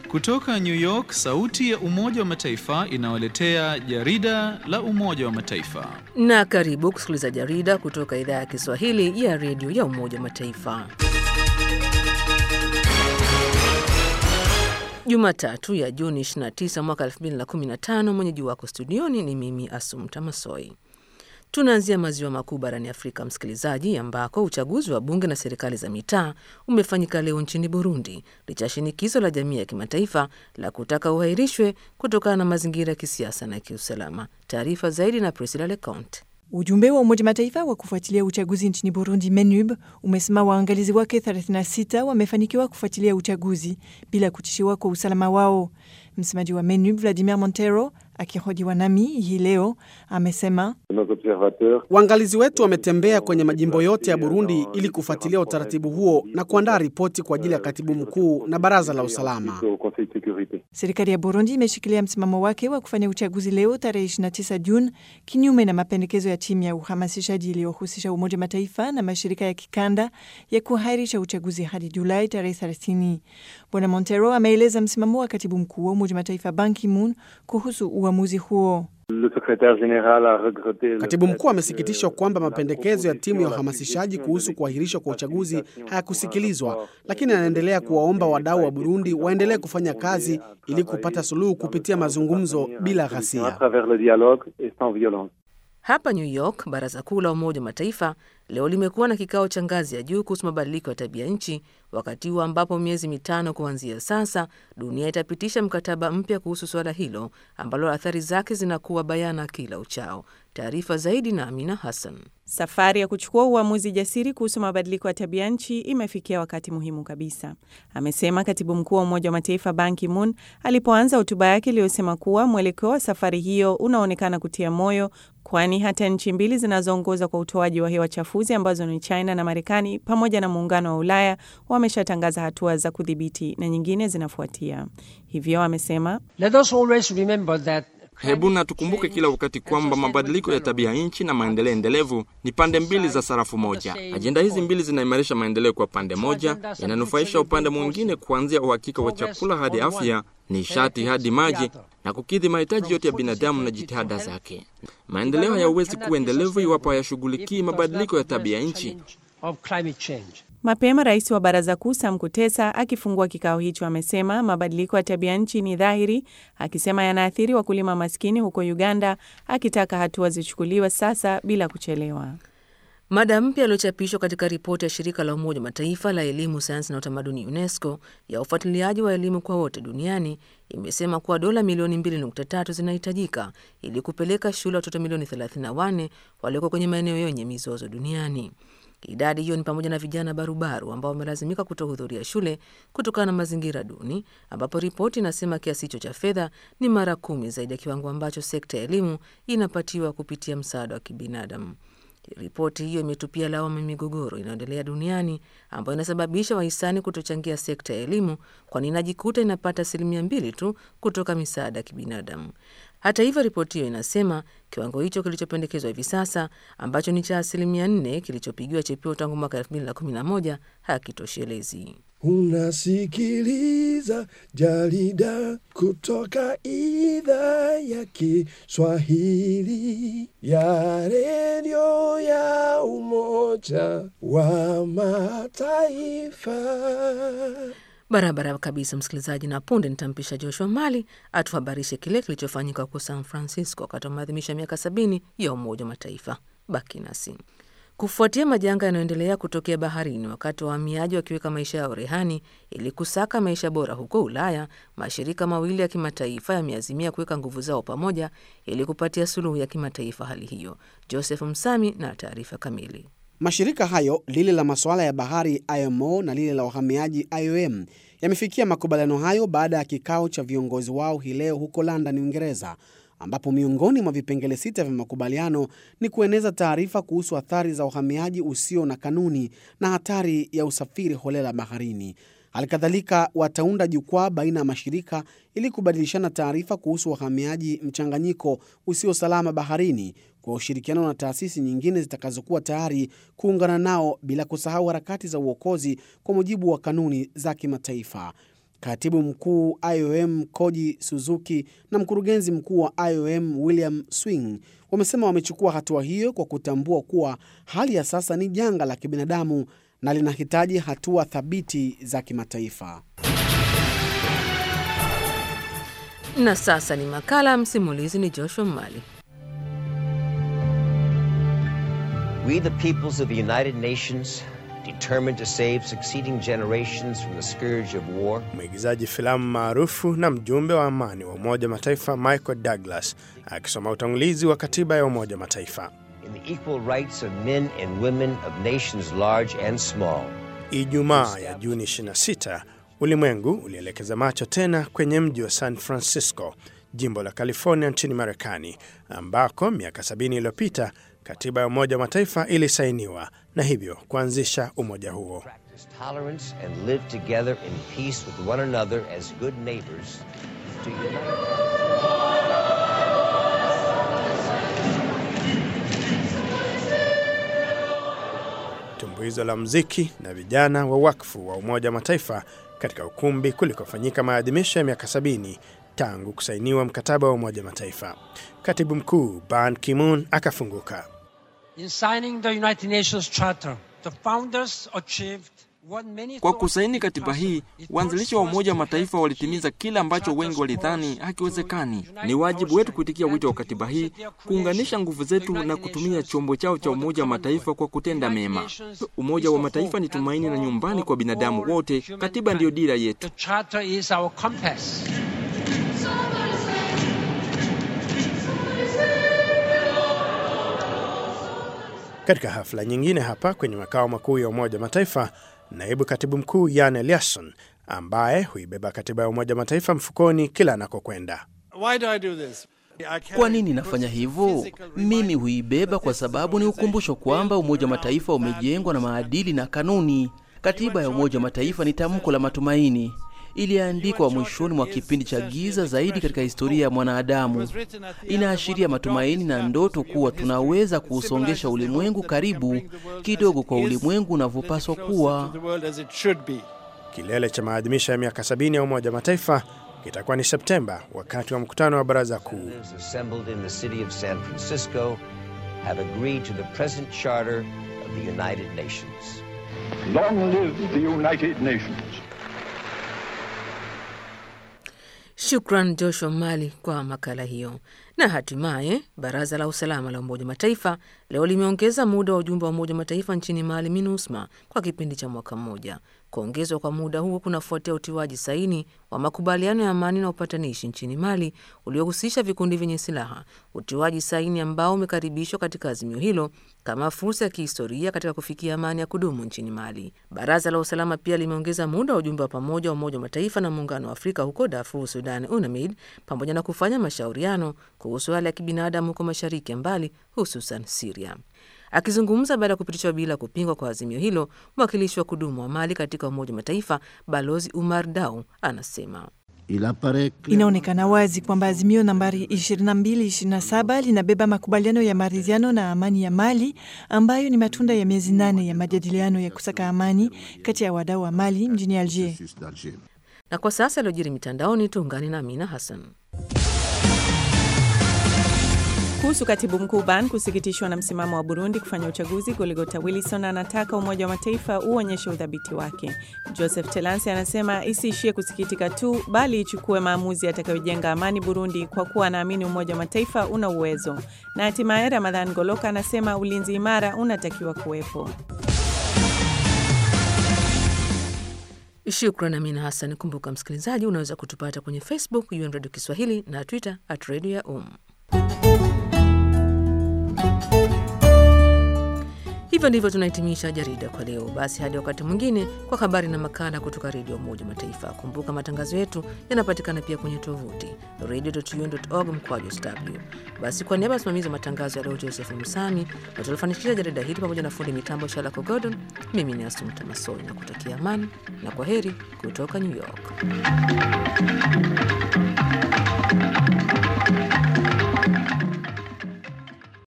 Kutoka New York, sauti ya Umoja wa Mataifa inawaletea jarida la Umoja wa Mataifa. Na karibu kusikiliza jarida kutoka idhaa ya Kiswahili ya redio ya Umoja wa Mataifa. Jumatatu ya Juni 29 mwaka 2015, mwenyeji wako studioni ni mimi Asumta Masoi. Tunaanzia maziwa makuu barani Afrika, msikilizaji, ambako uchaguzi wa bunge na serikali za mitaa umefanyika leo nchini Burundi licha ya shinikizo la jamii ya kimataifa la kutaka uhairishwe kutokana na mazingira ya kisiasa na kiusalama. Taarifa zaidi na Priscilla Leconte. Ujumbe wa Umoja Mataifa wa kufuatilia uchaguzi nchini Burundi, MENUB, umesema waangalizi wake 36 wamefanikiwa kufuatilia uchaguzi bila kutishiwa kwa usalama wao. Msemaji wa MENUB Vladimir Montero akihojiwa nami hii leo amesema waangalizi wetu wametembea kwenye majimbo yote ya Burundi ili kufuatilia utaratibu huo na kuandaa ripoti kwa ajili ya katibu mkuu na baraza la usalama. Serikali ya Burundi imeshikilia msimamo wake wa kufanya uchaguzi leo tarehe 29 Juni, kinyume na mapendekezo ya timu ya uhamasishaji iliyohusisha Umoja Mataifa na mashirika ya kikanda ya kuahirisha uchaguzi hadi Julai tarehe 30. Bwana Montero ameeleza msimamo wa katibu mkuu wa Umoja Mataifa Ban Ki-moon kuhusu uamuzi huo. Katibu mkuu amesikitishwa kwamba mapendekezo ya timu ya uhamasishaji kuhusu kuahirishwa kwa uchaguzi hayakusikilizwa, lakini anaendelea kuwaomba wadau wa Burundi waendelee kufanya kazi ili kupata suluhu kupitia mazungumzo bila ghasia. Hapa New York, baraza kuu la Umoja wa Mataifa leo limekuwa na kikao cha ngazi ya juu kuhusu mabadiliko ya tabia nchi, wakati huo ambapo miezi mitano kuanzia sasa dunia itapitisha mkataba mpya kuhusu suala hilo ambalo athari zake zinakuwa bayana kila uchao. Taarifa zaidi na Amina Hassan. Safari ya kuchukua uamuzi jasiri kuhusu mabadiliko ya tabia nchi imefikia wakati muhimu kabisa, amesema katibu mkuu wa Umoja wa Mataifa Ban Ki-moon alipoanza hotuba yake iliyosema kuwa mwelekeo wa safari hiyo unaonekana kutia moyo, kwani hata nchi mbili zinazoongoza kwa utoaji wa hewa chafuzi ambazo ni China na Marekani pamoja na Muungano wa Ulaya wameshatangaza hatua za kudhibiti na nyingine zinafuatia. Hivyo amesema Hebu na tukumbuke kila wakati kwamba mabadiliko ya tabia nchi na maendeleo endelevu ni pande mbili za sarafu moja. Ajenda hizi mbili zinaimarisha maendeleo kwa pande moja, yananufaisha upande mwingine, kuanzia uhakika wa chakula hadi afya, nishati hadi maji, na kukidhi mahitaji yote ya binadamu na jitihada zake. Maendeleo hayawezi kuwa endelevu iwapo hayashughulikii mabadiliko ya tabia nchi. Mapema rais wa baraza kuu Sam Kutesa akifungua kikao hicho amesema mabadiliko ya tabia nchi ni dhahiri, akisema yanaathiri wakulima maskini huko Uganda, akitaka hatua zichukuliwe sasa bila kuchelewa. Mada mpya iliyochapishwa katika ripoti ya shirika la Umoja wa Mataifa la elimu, sayansi na utamaduni UNESCO ya ufuatiliaji wa elimu kwa wote duniani imesema kuwa dola milioni 2.3 zinahitajika ili kupeleka shule watoto milioni 34 walioko kwenye maeneo yenye mizozo duniani. Idadi hiyo ni pamoja na vijana barubaru ambao wamelazimika kutohudhuria shule kutokana na mazingira duni, ambapo ripoti inasema kiasi hicho cha fedha ni mara kumi zaidi ya kiwango ambacho sekta ya elimu inapatiwa kupitia msaada wa kibinadamu. Ripoti hiyo imetupia lawama migogoro inayoendelea duniani ambayo inasababisha wahisani kutochangia sekta ya elimu, kwani inajikuta inapata asilimia mbili tu kutoka misaada ya kibinadamu. Hata hivyo, ripoti hiyo inasema kiwango hicho kilichopendekezwa hivi sasa ambacho ni cha asilimia nne kilichopigiwa chepeo tangu mwaka elfu mbili na kumi na moja hakitoshelezi. Unasikiliza jarida kutoka idhaa ya Kiswahili ya redio ya Umoja wa Mataifa. Barabara kabisa, msikilizaji, na punde nitampisha Joshua Mali atuhabarishe kile kilichofanyika huko San Francisco wakati wa maadhimisho ya miaka sabini ya Umoja wa Mataifa. Baki nasi. Kufuatia majanga yanayoendelea kutokea baharini, wakati wa wahamiaji wakiweka maisha yao rehani ili kusaka maisha bora huko Ulaya, mashirika mawili ya kimataifa yameazimia kuweka nguvu zao pamoja ili kupatia suluhu ya kimataifa hali hiyo. Joseph Msami na taarifa kamili. Mashirika hayo, lile la masuala ya bahari IMO na lile la wahamiaji IOM, yamefikia makubaliano hayo baada ya kikao cha viongozi wao hii leo huko London, Uingereza, ambapo miongoni mwa vipengele sita vya makubaliano ni kueneza taarifa kuhusu athari za uhamiaji usio na kanuni na hatari ya usafiri holela baharini. Halikadhalika, wataunda jukwaa baina ya mashirika ili kubadilishana taarifa kuhusu wahamiaji mchanganyiko usio salama baharini kwa ushirikiano na taasisi nyingine zitakazokuwa tayari kuungana nao bila kusahau harakati za uokozi kwa mujibu wa kanuni za kimataifa. Katibu mkuu IOM Koji Suzuki na mkurugenzi mkuu wa IOM William Swing wamesema wamechukua hatua hiyo kwa kutambua kuwa hali ya sasa ni janga la kibinadamu na linahitaji hatua thabiti za kimataifa. Na sasa ni makala, msimulizi ni Joshua Mali. We, the peoples of the United Nations, determined to save succeeding generations from the scourge of war. Mwigizaji filamu maarufu na mjumbe wa amani wa Umoja wa Mataifa Michael Douglas akisoma utangulizi wa katiba ya Umoja wa Mataifa. In the equal rights of men and women of nations large and small. Ijumaa ya Juni 26, ulimwengu ulielekeza macho tena kwenye mji wa San Francisco, jimbo la California nchini Marekani, ambako miaka 70 iliyopita katiba ya Umoja wa Mataifa ilisainiwa na hivyo kuanzisha umoja huo. Practice tolerance and live together in peace with one another as good neighbors. To unite. tumbuizo la muziki na vijana wa wakfu wa Umoja wa Mataifa katika ukumbi kulikofanyika maadhimisho ya miaka 70 tangu kusainiwa mkataba wa Umoja wa Mataifa. Katibu mkuu Ban Ki-moon akafunguka. In signing the United Nations Charter, the founders achieved what many Kwa thought kusaini katiba hii, impossible. waanzilishi wa Umoja wa Mataifa walitimiza kile ambacho wengi walidhani hakiwezekani. Ni wajibu wetu kuitikia wito wa katiba hii, kuunganisha nguvu zetu na kutumia chombo chao cha Umoja wa Mataifa kwa kutenda mema. Umoja wa Mataifa ni tumaini na nyumbani kwa binadamu wote. Katiba ndiyo dira yetu. The Charter is our compass. Katika hafla nyingine hapa kwenye makao makuu ya Umoja wa Mataifa, naibu katibu mkuu Jan Eliasson ambaye huibeba katiba ya Umoja wa Mataifa mfukoni kila anakokwenda. Kwa nini nafanya hivyo? Mimi huibeba kwa sababu ni ukumbusho kwamba Umoja wa Mataifa umejengwa na maadili na kanuni. Katiba ya Umoja wa Mataifa ni tamko la matumaini, iliandikwa mwishoni mwa kipindi cha giza zaidi katika historia ya mwanadamu. Inaashiria matumaini na ndoto kuwa tunaweza kuusongesha ulimwengu karibu kidogo kwa ulimwengu unavyopaswa kuwa. Kilele cha maadhimisho ya miaka 70 ya Umoja wa Mataifa kitakuwa ni Septemba, wakati wa mkutano wa Baraza Kuu. Representatives assembled in the city of San Francisco have agreed to the present charter of the United Nations. Long live the United Nations. Shukran Joshua Mali kwa makala hiyo. Na hatimaye baraza la usalama la Umoja wa Mataifa leo limeongeza muda wa ujumbe wa Umoja wa Mataifa nchini Mali, MINUSMA, kwa kipindi cha mwaka mmoja. Kuongezwa kwa muda huo kunafuatia utiwaji saini wa makubaliano ya amani na upatanishi nchini Mali uliohusisha vikundi vyenye silaha, utiwaji saini ambao umekaribishwa katika azimio hilo kama fursa ya kihistoria katika kufikia amani ya kudumu nchini Mali. Baraza la usalama pia limeongeza muda wa ujumbe wa pamoja wa Umoja wa Mataifa na Muungano wa Afrika huko Darfur, Sudan, UNAMID, pamoja na kufanya mashauriano kuhusu hali ya kibinadamu huko mashariki ya mbali, hususan Siria. Akizungumza baada ya kupitishwa bila kupingwa kwa azimio hilo, mwakilishi wa kudumu wa Mali katika Umoja wa Mataifa Balozi Umar Dau anasema Inaonekana wazi kwamba azimio nambari 2227 linabeba makubaliano ya maridhiano na amani ya Mali ambayo ni matunda ya miezi nane ya majadiliano ya kusaka amani kati ya wadau wa Mali mjini Alger. na kwa sasa yaliyojiri mitandaoni, tuungane na Amina Hassan. Kuhusu katibu mkuu Ban kusikitishwa na msimamo wa Burundi kufanya uchaguzi, Goligota Wilson anataka Umoja wa Mataifa uonyeshe udhabiti wake. Joseph Telansi anasema isiishie kusikitika tu, bali ichukue maamuzi yatakayojenga amani Burundi, kwa kuwa anaamini Umoja wa Mataifa una uwezo. Na hatimaye Ramadhan Goloka anasema ulinzi imara unatakiwa kuwepo. Shukran Amina Hassan. Kumbuka msikilizaji, unaweza kutupata kwenye Facebook UN Radio Kiswahili na Twitter at Radio ya Um. Hivyo ndivyo tunahitimisha jarida kwa leo. Basi hadi wakati mwingine, kwa habari na makala kutoka Redio Umoja wa Mataifa. Kumbuka matangazo yetu yanapatikana pia kwenye tovuti radio.un.org mkwaju sw. Basi kwa niaba ya msimamizi wa matangazo ya leo Joseph Msami na tulifanikisha jarida hili pamoja na fundi mitambo Shalako Gordon, mimi ni Asumta Masoi na kutakia amani na kwa heri kutoka New York.